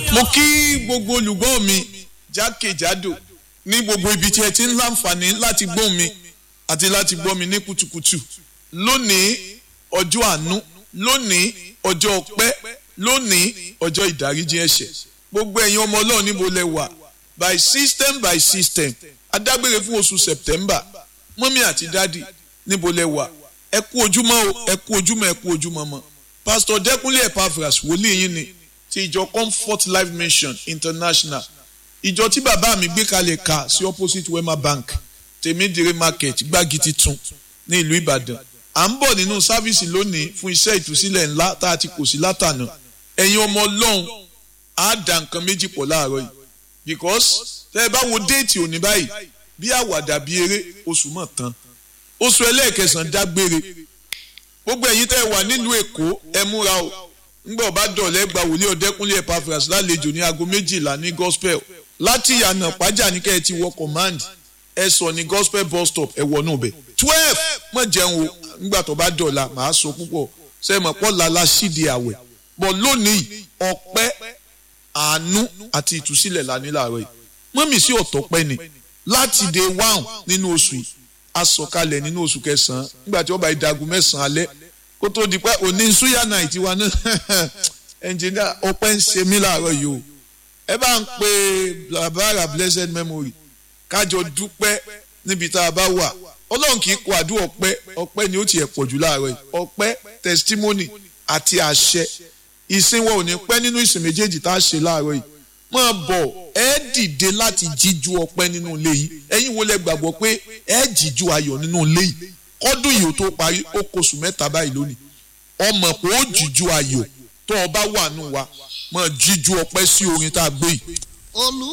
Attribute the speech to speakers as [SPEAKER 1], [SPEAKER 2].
[SPEAKER 1] mo kí gbogbo olùgbọ́ mi jákèjádò ní gbogbo ibi tí ẹ ti ń láǹfààní láti gbọ́ mi àti láti gbọ́ mi ní kùtùkùtù lónìí ọjọ́ àánú lónìí ọjọ́ ọpẹ́ lónìí ọjọ́ ìdáríjì ẹ̀ṣẹ̀ gbogbo ẹ̀yin ọmọ ọlọ́run níbo lẹ wà by system by system adágbére fún oṣù september mọ́mí àti dádì níbo lẹ wà ẹ kú ojúmọ́ o ẹ kú ojúmọ́ ẹ kú ojúmọ́ mọ́ pastor dẹ́kunlé epaphras wòlíì yín ni ti ìjọ comfort life mission international ìjọ tí bàbá mi gbé kalẹ̀ ka sí opposite wema bank tèmídìrí market gbági titun ní ìlú ìbàdàn à ń bọ̀ nínú sáfíìsì lónìí fún iṣẹ́ ìtúsílẹ̀ ńlá tá a ti kò sí látànà ẹ̀yin ọmọ ọlọ́run á da nǹkan méjì pọ̀ láàárọ̀ yìí because tẹ́ ẹ bá wo déètì òní báyìí bí àwàdà bí eré oṣù mọ̀ tán oṣù ẹlẹ́ẹ̀kẹsàn dágbére gbogbo ẹ̀yin tẹ́ ẹ wà nílùú èkó ẹ múra o ńgbà ọba dọ̀lẹ́ gba wòlíì ọ̀dẹ́kúnlé epaphras lálejò ní aago méjìlá ní gospel láti ìyànà pàjá ní kẹ́ ẹ ti wọ command ẹ sọ ní gospel bus stop ẹ wọnú bẹ̀ twelve mọ̀ jẹun o ńgbà tó bá dọ̀la màá sọ púpọ̀ sẹ́mọ̀ pọ̀ lala sídìí àwẹ̀ bọ̀ lónìí ọpẹ́ àánú àti ìtúsílẹ̀ lání láàárọ̀ yìí mọ́mì sí ọ̀tọ̀pẹ́ ni láti day one nínú oṣù yìí asọ̀kalẹ̀ nínú oṣù kẹsàn-án nígbà tí wọ́n bá ìdagun mẹ́sàn-án alẹ́ kó tó di pé òní suya night wa náà ẹnjìnìá ọpẹ́ ń ṣe mí láàárọ̀ yìí o ẹ bá ń pe blabara blessed memory kájọ dúpẹ́ níbi tá a bá wà ọlọ́run kì í kó àdúrà ọpẹ́ ọpẹ́ ni ó tiẹ̀ pọ̀ jù láàárọ̀ yìí ọpẹ́ testimony àti àṣẹ ìsìn wọn ò ní pẹ́ nínú ìsìn méjèèjì tá a ṣe láàárọ̀ yìí máa bọ̀ ẹ dìde láti jíjú ọpẹ́ nínú ilé yìí ẹ̀yin wo lẹ gbàgbọ́ pé ẹ jíjú ayọ̀ nínú ilé yìí kọ́dún yìí ó tó parí ó kóṣù mẹ́ta báyìí lónìí ọmọ pé ó jíjú ayọ̀ tó o bá wà nù wa máa jíjú ọpẹ́ sí orin tá a gbé yìí.